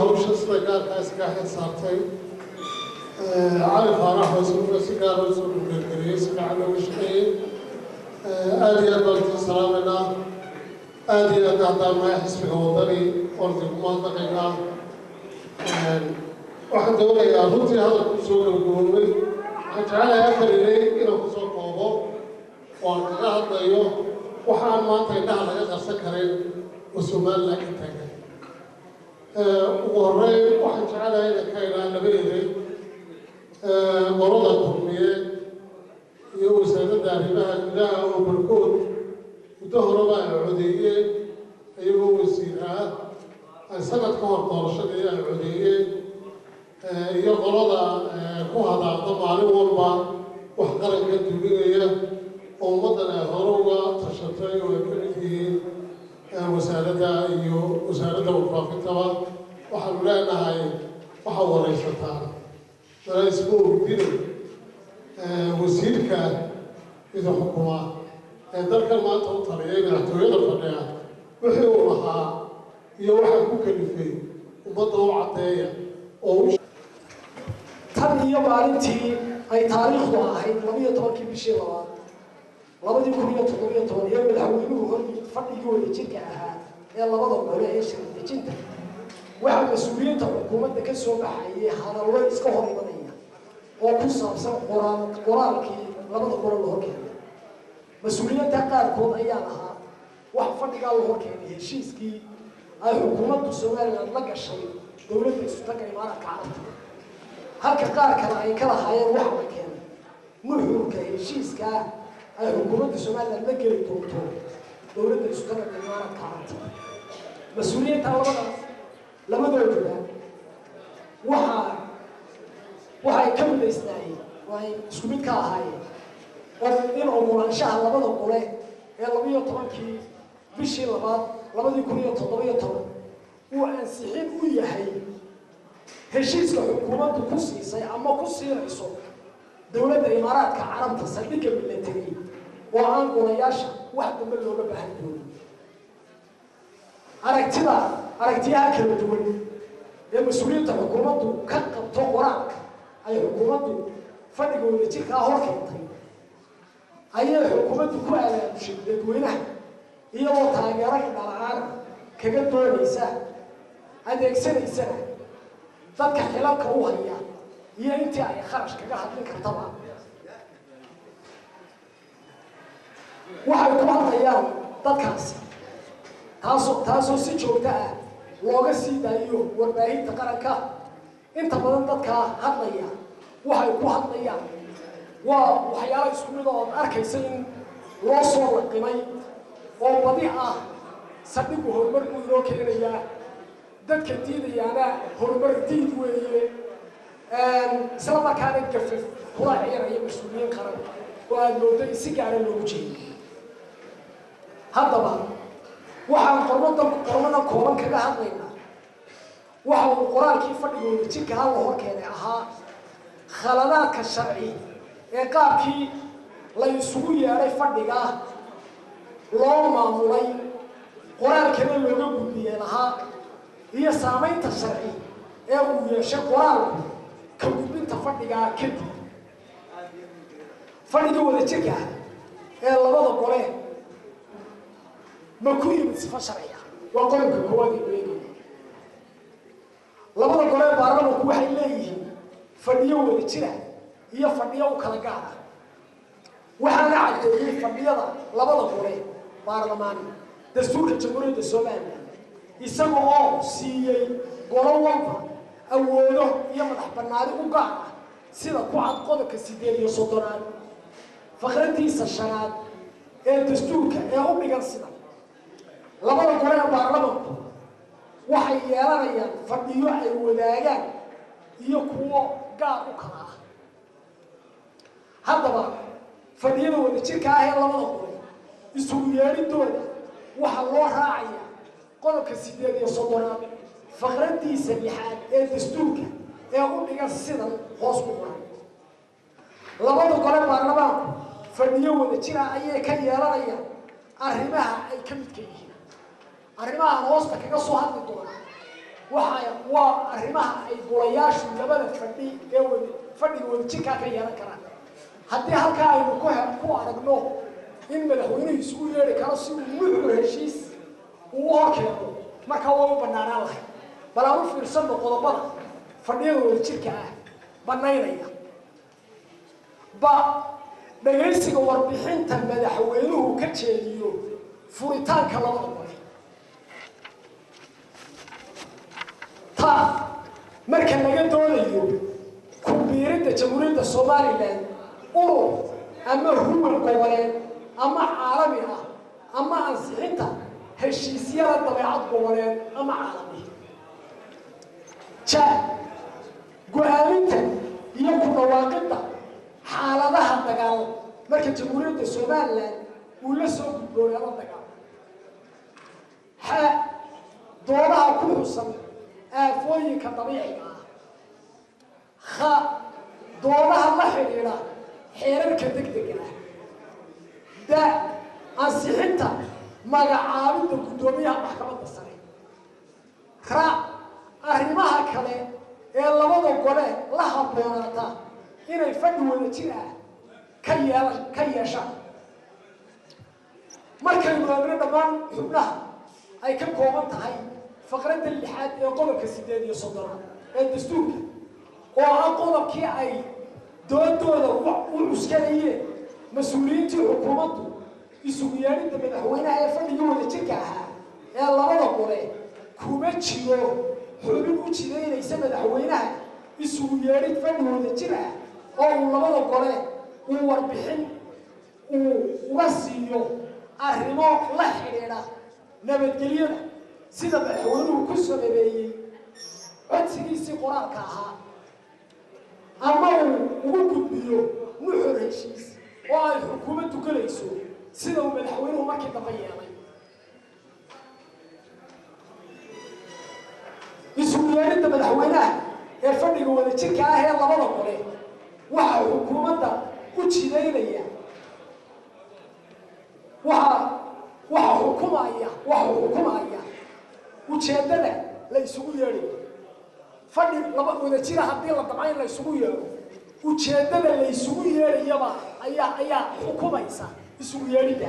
hawsha sida gaarkaa iskaga xil saartay cali faarax oo isaguna si gaara usoo dhugeergeliyey si fiican looga shaqeeyey aada iyo aad baan idin salaamaynaa aada iyo aad haddaan nahay xisbiga wadani oon idinku mahadnaqaynaa waxaan doonayaa runtii hadalku soo gabagaboobay waxaan jecelahay afar ilay inaan kusoo koobo oo aan kaga hadlayo waxa aan maanta indhaha laga qarsan karin oo somalilan ka taagan ugu horeyn waxaan jecelahay inaan ka idhaa laba eray qolada kulmiyeed iyo wasaaradda arrimaha gudaha oo barkood muddo horeba ay codeeyeen iyagoo wasiir ah ay sanad ka hor doorashadii ay codeeyeen iyo qolada ku hadaaqda maalin walba wax qaranka duminaya oo ummaddan ay hore uga tashatay oo ay ka mid yihiin wasaaradda iyo wasaaradda warfaafintaba waxaanu leenahay waxaa waraysataan dalaysma ogdina wasiirka idin xukuma ee dalkan maanta u taliyay madaxtooyada fadhiya wixii uu lahaa iyo waxaa ku kalifay ummadda u caddeeya oo tan iyo maalintii ay taariikhdu ahayd labiyo tobankii bishii labaad labadii kun iyo toddobiyo toban iyo madaxweynuhu hor fadhigii wadajirka ahaa ee labada gole ee shirkadejinta waxaa mas-uuliyiinta xukuumadda ka soo baxayay hadallo iska hor imanaya oo ku saabsan qoraal qoraalkii labada gole la horkeenay mas-uuliyiinta qaarkood ayaa lahaa wax fadhigaa la horkeenay heshiiskii ay xukuumaddu somaliland la gashay dowladda isutaga imaaraadka carabta halka qaar kale ay ka lahaayeen waxa la keenay nuxurka heshiiskaa ay xukuumadda somaliland la geli doonto dowladda isutaga imaaraadka carabta mas-uuliyiinta labadaas labadooduba waxaa waxay ka midaysnaayeen waay isku mid ka ahaayeen oo in ogolaanshaha labada gole ee labiyo tobankii bishii labaad labadii kun iyo toddobiyo toban uu ansixin u yahay heshiiska xukuumaddu ku siisay ama ku siinayso dowladda imaaraadka carabta saldhigga milatari oo aan golayaasha wax dambe looga baahan doonin aragtida aragtiyaha kala duwan ee mas-uuliyiinta xukuumaddu ka qabto qoraalka ay xukuumaddu fadhiga wadajirkaa hor keentay ayay xukuumaddu ku alaabushay dadweynaha iyadoo taageero indhala-aan kaga doonaysa adeegsanaysana dadka xilalka u haya iyo intii ay kharash kaga hadlin kartaba waxay ku hadlayaan dadkaasi taasoo taasoo si joogto ah looga sii daayo warbaahinta qaranka inta badan dadkaa hadlaya waxay ku hadlayaan waa waxyaalo isku mid oo ad arkaysa in loo soo laqimay oo badi ah saldhigu horumar buu inoo keenayaa dadka diidayaana horumar diid weeye isla markaana gafaf kula ciiraya mas-uuliyiin qaran oo aada moodo in si gaara loogu jeedo haddaba waxaan qormadan qormadan kooban kaga hadlaynaa waxa uu qoraalkii fadhigooda jirka hal la hor keenay ahaa khaladaadka sharci ee qaabkii la isugu yeedhay fadhiga loo maamulay qoraalkana looga gudbiyey lahaa iyo saamaynta sharci ee uu yeeshay qoraalku ka gudbinta fadhigaa kadib fadhiga wada jirka ah ee labada gole ma ku yimid sifo sharciya waa qodobka koowaad ee eegaya labada gole ee baarlamanku waxay leeyihiin fadhiyo wada jira iyo fadhiyo u kala gaar ah waxaana caddeeyey fadhiyada labada gole baarlamaan dastuurka jamhuuriyadda somalilan isaga oo siiyey golo walba awoodo iyo madax bannaani u gaar ah sida ku cad qodobka siddeed iyo soddonaad fakradiisa shanaad ee dastuurka ee u dhigan sida labada gole ee baarlamanku waxay yeelanayaan fadhiyo ay wadaagaan iyo kuwo gaar u kala ah haddaba fadhiyada wadajirka ah ee labada gole isugu yeedhidooda waxaa loo raacayaa qodobka siddeed iyo soddonaad fakradiisa lixaad ee dastuurka ee u dhigan sidan hoos ku qoran labada gole baarlamaanku fadhiyo wada jira ayay ka yeelanayaan arrimaha ay ka midka yihiin arrimahan hoosta kaga soo hadli doona waxa waa arrimaha ay golayaashu labada fadhi ee wada fadhiga wadajirkaa ka yeelan karaan haddii halkaa aynu ku he ku aragno in madaxweynuhu isugu yeedhi karo si uu nuxur heshiis uu u horkeeno markaa waa u banaanaan lahay bal aan u fiirsano qodobada fadhiyada wadajirka ah banaynaya ba dhagaysiga warbixinta madaxweynuhu ka jeediyo furitaanka labada gole ta marka laga doonayo ku biiridda jamhuuriyadda somalilan urur ama huwan goboleed ama caalami ah ama ansixinta heshiisyada dabeecad goboleed ama caalami ja go-aaminta iyo ku dhawaaqidda xaaladaha dagaal marka jamhuuriyadda somalilan uu la soo gudboonaado dagaal xa doodaha ku xusan aafooyinka dabiiciga ah ha doodaha la xidhiidha xeerarka degdega ah da ansixinta magacaabidda guddoomiyaha maxkamadda sare ra arrimaha kale ee labada gole la habboonaata inay fadhi wada jir ah ka yeelan ka yeeshaan markaynu eegno dhammaan xubnaha ay ka kooban tahay faqradda lixaad ee qodobka sideed iyo soddonaad ee dastuurka oo ah qodobkii ay doodooda u cuskanayeen mas-uuliyiintii xukuumaddu isugu yeedhidda madaxweynaha ee fadhigii wada jirka ahaa ee labada gole kuma jiro xubin u jidaynaysa madaxweynaha isugu yeedhid fadhi wada jir ah oo uu labada gole uu warbixin uu uga siiyo arrimo la xidhiidha nabadgelyada sida madaxweynuhu ku sababeeyey codsigiisii qoraalka ahaa ama uu ugu gudbiyo nuxur heshiis oo ay xukuumaddu gelayso sida uu madaxweynuhu markii dambe yeelay isugu yeedhidda madaxweynaha ee fadhiga wada jirka ah ee labada gole waxaa xukuumadda u jidaynaya waxa waxa xukumaya waxa xukumaya ujeeddada la isugu yeedhayo fadhi laba wada jira haddii la damco in la isugu yeedho ujeeddada la isugu yeedhayaba ayaa ayaa xukumaysa isugu yeedhidda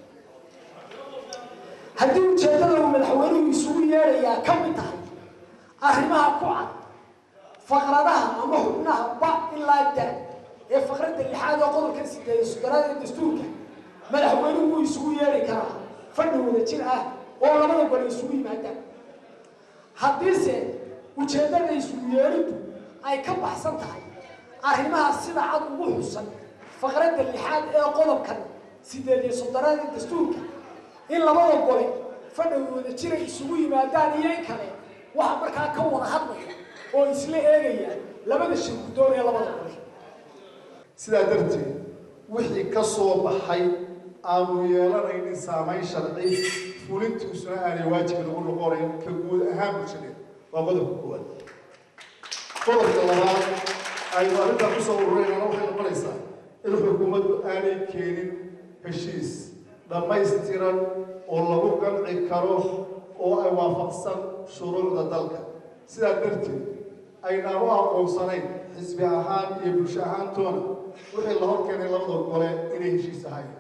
haddii ujeeddada uu madaxweynuhu isugu yeedhayaa ka mid tahay arrimaha ku cad faqradaha ama xubnaha ba ilaa da ee faqradda lixaad oo qodobka sideed soddonaad ee dastuurka madaxweynuhu wuu isugu yeedhi karaa fadhi wada jir ah oo labada gole isugu yimaadaan haddiise ujeeddada isugu yeedhiddu ay ka baxsan tahay arrimaha sida cad ugu xusan faqradda lixaad ee qodobkan sideed iyo soddonaad ee dastuurka in labada gole fadhi wada jiray isugu yimaadaan iyo in kale waxa markaa ka wada hadlaya oo isla eegaya labada shir guddoon ee labada gole sidaa darteed wixii ka soo baxay aanu yeelanaynin saamayn sharci fulintiisuna aanay waajib nagu noqonayn ka guud ahaan bulshadeed waa qodobka koowaad qodobka labaad aynu arrintaa kusoo ururaynana waxay noqonaysaa in xukuumaddu aanay keenin heshiis dhammaystiran oo lagu qanci karo oo ay waafaqsan shuruucda dalka sidaa darteed aynaan u aqoonsanayn xisbi ahaan iyo bulsho ahaantoona wixii la hor keenay labada gole inay heshiis ahayn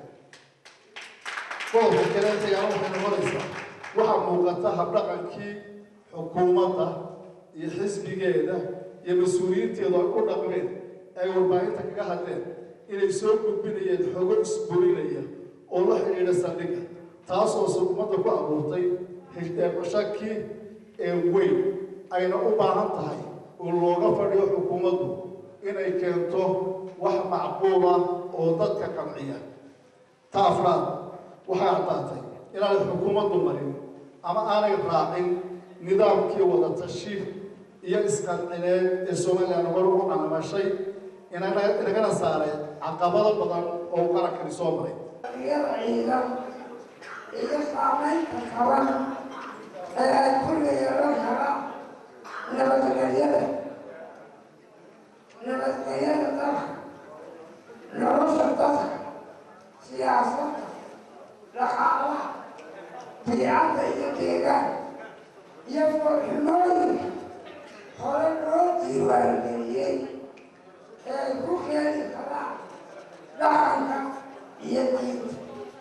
qodobka kale xigaana waxay noqonaysaa waxaa muuqata habdhaqankii xukuumadda iyo xisbigeeda iyo mas-uuliyiinteedu ay u dhaqmeen ay warbaahinta kaga hadleen inay soo gudbinayeen xogo isburinaya oo la xidhiidha saldhigga taasoo ummadda ku abuurtay shaki ee weyn ayna u baahan tahay oo looga fadhiyo xukuumaddu inay keento wax macquula oo dadka qanciya ta afraad waxay caddaatay inaanay xukuumaddu marin ama aanay raacin nidaamkii wada tashi iyo isqancineed ee somalilan hor ugu canamashay inagana saaray caqabado badan oo qarankani soo maray iyada ciidan iyo saamaynta qaban ee ay ku yeelan karaan nabadgelyada nabadgelyada dalka nolosha dadka siyaasadda dhaqaalaha biicadda iyo deegaanka iyo foolxumooyinka hore loo diiwaangeliyey ee ay ku keeni karaan dhaqanka iyo diinta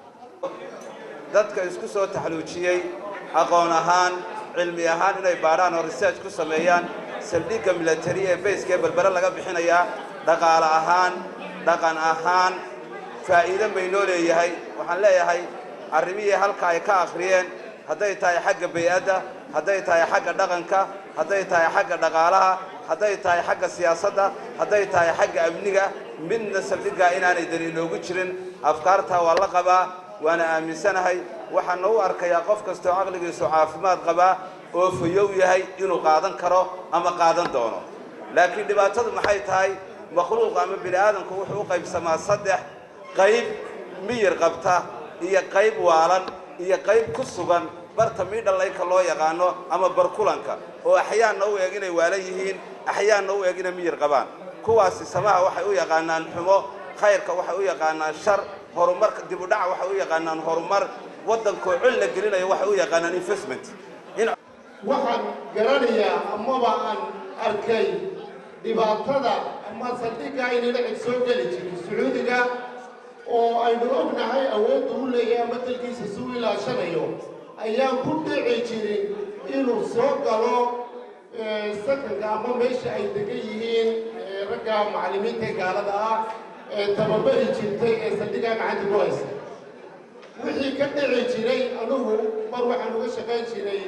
dadka isku soo taxluujiyey aqoon ahaan cilmi ahaan inay baadhaan oo research ku sameeyaan saldhigga milatari ee bayska ee berbere laga bixinayaa dhaqaale ahaan dhaqan ahaan faa'iido baynoo leeyahay waxaan leeyahay arrimihii halka ay ka akhriyeen hadday tahay xagga bay-adda hadday tahay xagga dhaqanka hadday tahay xagga dhaqaalaha hadday tahay xagga siyaasadda hadday tahay xagga amniga midna saldhiggaa inaanay dani inoogu jirin afkaartaa waa la qabaa waana aaminsanahay waxaana u arkayaa qof kastoo caqligiisu caafimaad qabaa oo fayow yahay inuu qaadan karo ama qaadan doono laakiin dhibaatadu maxay tahay makhluuqa ama bini aadamku wuxuu u qaybsamaa saddex qayb miyir qabta iyo qayb waalan iyo qayb ku sugan barta miidhalayka loo yaqaano ama barkulanka oo axyaanna u eg inay waalan yihiin axyaanna u eg inay miyir qabaan kuwaasi samaha waxay u yaqaanaan xumo khayrka waxay u yaqaanaan shar horumarka dibudhaca waxay u yaqaanaan horumar waddankoo col la gelinayo waxay u yaqaanaan investment in waxaan garanayaa amaba aan arkay dhibaatada ama saldhigga aynana cid soo geli jirin sacuudiga oo aynu ognahay awoodda u leeyahay ama dalkiisa suu ilaashanayo ayaan ku dhici jirin inuu soo galo sakanka ama meesha ay degan yihiin ragga macallimiinta ee gaalada ah ee tababari jirtay ee saldhiggaa gacanta ku haysa wixii ka dhici jiray anugu mar waxaan uga shaqayn jiray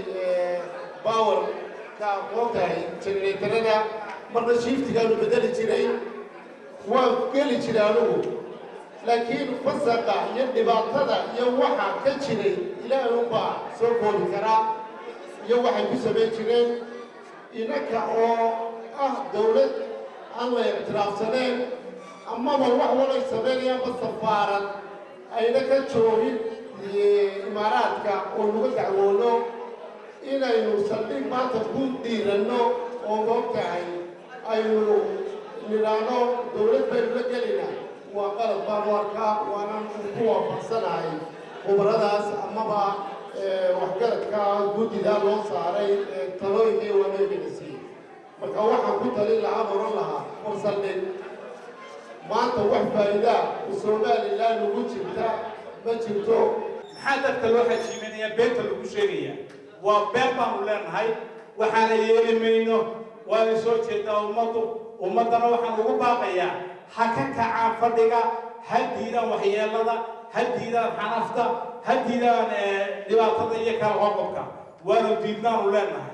bawarka moogtahay generatorada marna shiiftigaanu bedeli jiray waan geli jiray anugu laakiin fasaqa iyo dhibaatada iyo waxa ka jiray ilaahay unbaa soo koobi karaa iyo waxay ku samayn jireen inaka oo ah dawlad aan la ictiraafsaneen amaba wax walay samaynayaanba safaarad ayna ka joogin imaaraadka oo laga dacwoono inaynu saldhig maanta ku dhiiranno oo moogtahay aynu nidhaahno dawlad baynu la gelina waa qalad baanu arkaa waanan ku waafaqsanahay khubaradaas amaba waxgaradka guddidaa loo saaray talooyinkii waanooyinasi marka waxaan ku talin lahaa oran lahaa war saldhig maanta wax faa'iidaa somalilan ugu jirta ma jirto maxaa dadka loo xajiiminayaa beenta lagu sheegaya waa been baanu leenahay waxaana yeeli mayno waana soo jeedaa ummaddu ummaddana waxaan ugu baaqayaa ha ka kacaan fadhiga ha diidaan waxyeelada ha diidaan xanafta ha diidaan dhibaatada iyo kala qoqobka waanu diidnaanu leenahay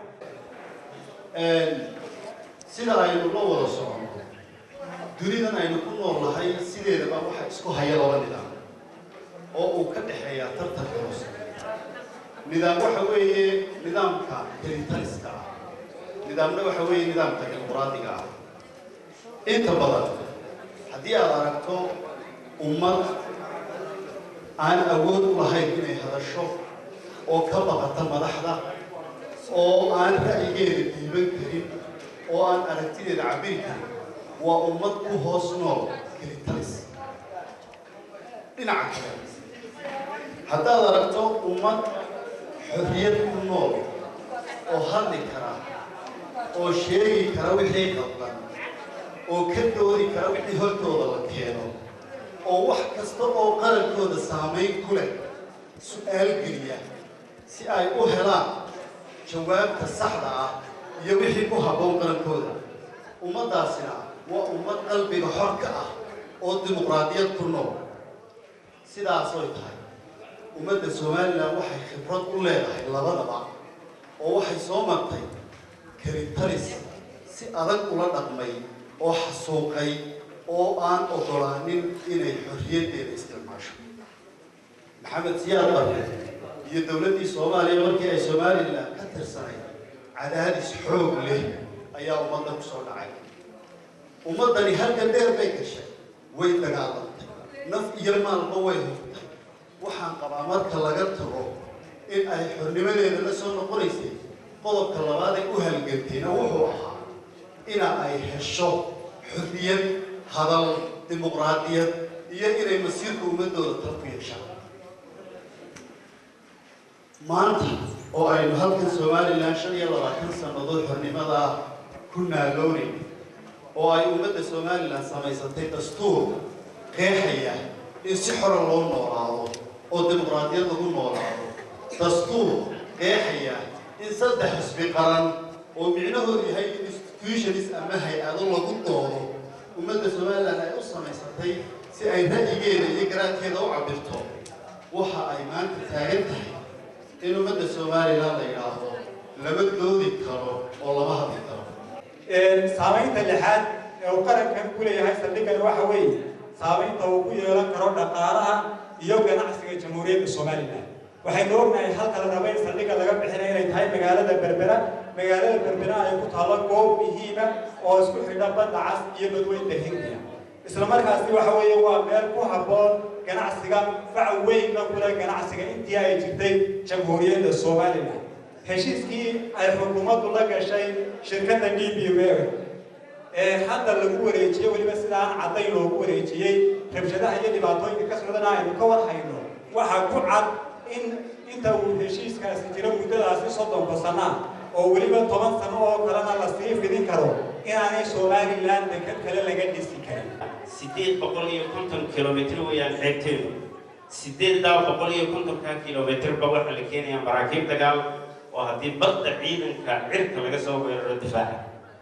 sida aynu la wada socono dunidan aynu ku noolnahay sideedaba waxa isku haya laba nidaam oo uu ka dhexeeya tartanka hoose nidaam waxa weeye nidaamka kelitaliska ah nidaamna waxa weeye nidaamka dimuqraadiga ah inta badan haddii aad aragto ummad aan awood u lahayn inay hadasho oo ka baqata madaxda oo aan ra'yigeeda diiban karin oo aan aragtideeda cabiri karin waa ummad ku hoos nool kelitalis dhinaca kale haddaad aragto ummad xorriyad ku nool oo hadli kara oo sheegi kara wixii qabdan oo ka doodi kara wixii hortooda la keeno oo wax kasta oo qarankooda saamayn ku leh su-aal geliya si ay u helaan jawaabta saxda ah iyo wixii ku habboon qarankooda ummaddaasina waa ummad qalbiga xor ka ah oo dimuqraadiyad ku nool sidaasoy tahay ummadda somalilan waxay khibrad u leedahay labadaba oo waxay soo martay kelitalis si adag ula dhaqmay oo xasuuqay oo aan oggolaanin inay xorriyaddeeda isticmaasho maxamed siyaad barre iyo dowladdii soomaaliya markii ay somalilan ka tirsanayd cadaadis xoog leh ayaa ummadda ku soo dhacay ummaddani halkan dheer bay gashay way dagaalantay naf iyo maalba way hurtay waxaan qabaa marka laga tago in ay xornimadeeda la soo noqonaysay qodobka labaad ay u halgantayna wuxuu ahaa ina ay hesho xorriyad hadal dimuqraadiyad iyo inay masiirka ummadooda tal ku yeeshaan maanta oo aynu halkan somalilan shan iyo labaatan sannadood xornimada ku naaloonay oo ay ummadda somalilan samaysatay dastuur qeexaya in si xora loo noolaado oo dimuqraadiyad lagu noolaado dastuur qeexaya in saddex xisbi qaran oo micnahoodu yahay institutionis ama hay-ado lagu doodo ummadda somalilan ay u samaysatay si ay ra'yigeeda iyo garaadkeeda u cabirto waxa ay maanta taagan tahay in ummadda somalilan la yidhaahdo lama doodi karo oo lama hadli karo saamaynta lixaad ee uu qarankan ku leeyahay saldhigani waxa weeye saamaynta uu ku yeelan karo dhaqaalaha iyo ganacsiga jamhuuriyadda somalilan waxaynu ognahay halka la raba in saldhigga laga bixinaya inay tahay magaalada berbera magaalada berbera ay ku taallo goob muhiima oo isku xidha badda cas iyo badweynta hindiya isla markaasi waxa weeye waa meel ku habboon ganacsiga fac weynna kule ganacsiga intii ay jirtay jamhuuriyadda somalilan heshiiskii ay xukuumaddu la gashay shirkadda d b w ee hadda lagu wareejiyey weliba sida aan caddayn loogu wareejiyey rabshadaha iyo dhibaatooyinka ka socdana aynu ka war hayno waxaa ku cad in inta uu heshiiskaasi jiro muddadaasi soddonka sana oo weliba toban sano oo kalena la sii fidin karo inaanay somalilan dekad kale laga dhisi karin sideed boqol iyo konton kilomitr weeyaan xeebteedu sideeddaa boqol iyo kontonkaa kilomitrba waxaa la keenayaa maraakiib dagaal oo haddii badda ciidanka cirka laga soo weeraro difaaca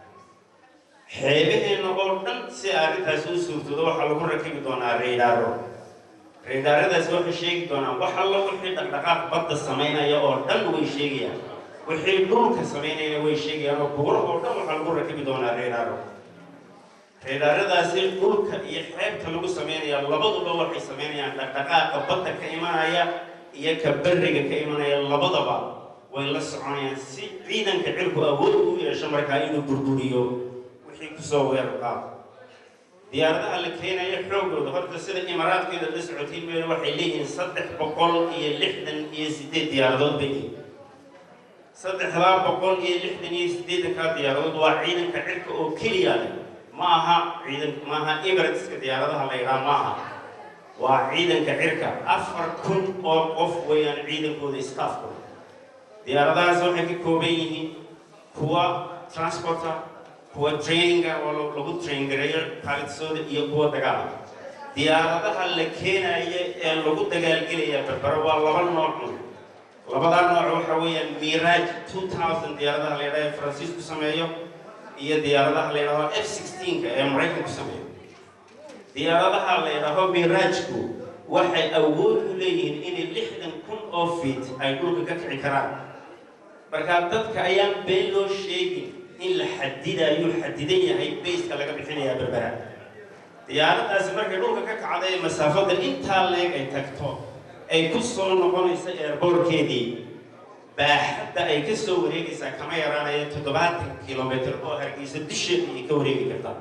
xeebaheenna oo dhan si arrintaasi u suurtoodo waxaa lagu rakibi doonaa raydaaro raydaaradaasi waxay sheegi doonaan wax alla wixii dhaqdhaqaaq badda samaynaya oo dhan way sheegayaan wixii dhulka samaynayana way sheegayaan oo buuraha oo dhan waxaa lagu rakibi doonaa raydaaro raydaaradaasi dhulka iyo xeebta lagu samaynaya labaduba waxay samaynayaan dhaqdhaqaaqa badda ka imanaya iyo ka berriga ka imanaya labadaba way la soconayaan si ciidanka cirku awood u yeesho markaa inuu burburiyo wixii kusoo weerar qaado diyaaradaha la keenaya xoogooda horta sida imaaraadkeeda la socotiin meel waxay leeyihiin saddex boqol iyo lixdan iyo sideed diyaaradood bay yihiin saddexdaa boqol iyo lixdan iyo sideedankaa diyaaradood waa ciidanka cirka oo keliya leh ma aha ciidan ma aha emirateska diyaaradaha la yidhaha ma aha waa ciidanka cirka afar kun oo qof weeyaan ciidankooda staffkooda diyaaradahaas waxay ka kooban yihiin kuwa transporter kuwa traininga oo lagu train gareeyo pilotsooda iyo kuwa dagaala diyaaradaha la keenaya ee lagu dagaalgelaya berbera waa laba nooc labadaa nooc waxa weeyaan mirage two thousand diyaaradaha la yidhaha ee faransiisku sameeyo iyo diyaaradaha la yidhaho f sixteenka ee maraykanku sameeyo diyaaradaha la yidhaaho mirajku waxay awood u leeyihiin inay lixdan kun oo feet ay dhulka ka kici karaan markaa dadka ayaan been loo sheegin in la xadidayo xadidan yahay bayska laga bixinayaa berbera diyaaradaasi markay dhulka ka kacda ee masaafada intaa leeg ay tagto ay ku soo noqonaysa eerboorkeedii baaxadda ay ka soo wareegaysaa kama yaraanaya toddobaatan kilomitr oo hargeysa dusheeda ay ka wareegi kartaa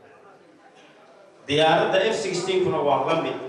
diyaaradda f sixteenkuna waa la mid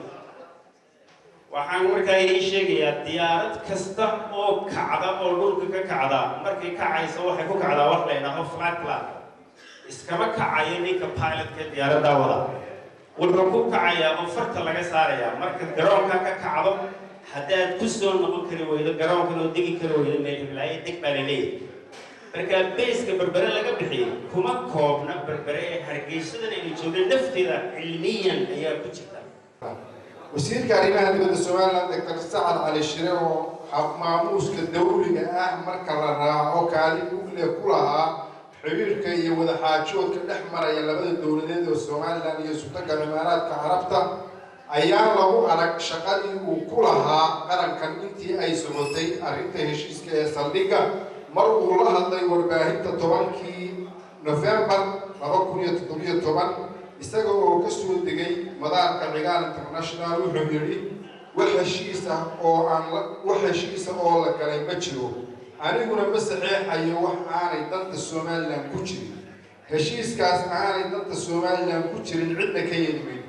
waxaan markaa idiin sheegayaa diyaarad kasta oo kacda oo dhulka ka kacda markay kacaysa waxay ku kacdaa wax la yidhaaho flatland iskama kacayo ninka pilotka diyaaraddaa wada wuxuu ku kacayaa oo farta laga saarayaa marka garoonka ka kacdo haddaad ku soo noqon kari weydo garoonkan oo degi kari weydo meel hiblaayo deg baa la leeyahay markaa bayska berbere laga bixiyay kuma koobna berbere ee hargeysadan aynu joogna nafteeda cilmiyan ayaa ku jirta wasiirka arrimaha dibadda somaliland doctor sacad cali shire oo maamuuska dawliga ah marka la raaco kaalin ugle ku lahaa xiriirka iyo wadaxaajoodka dhex maraya labada dowladeed oo somalilan iyo sultanka imaaraadka carabta ayaa lagu arag shaqadii uu ku lahaa qarankan intii ay socotay arrinta heshiiska ee saldhigga mar uu la hadlay warbaahinta tobankii nofembar laba kun iyo toddobiyo toban isaga oo ka soo degay madaarka cigaal international wuxuu yidhi wax heshiis ah oo aan wax heshiisa oo la galay ma jiro aniguna ma saxeexayo wax aanay danta somalilan ku jirin heshiiskaas aanay danta somalilan ku jirin cidna ka yeelimayn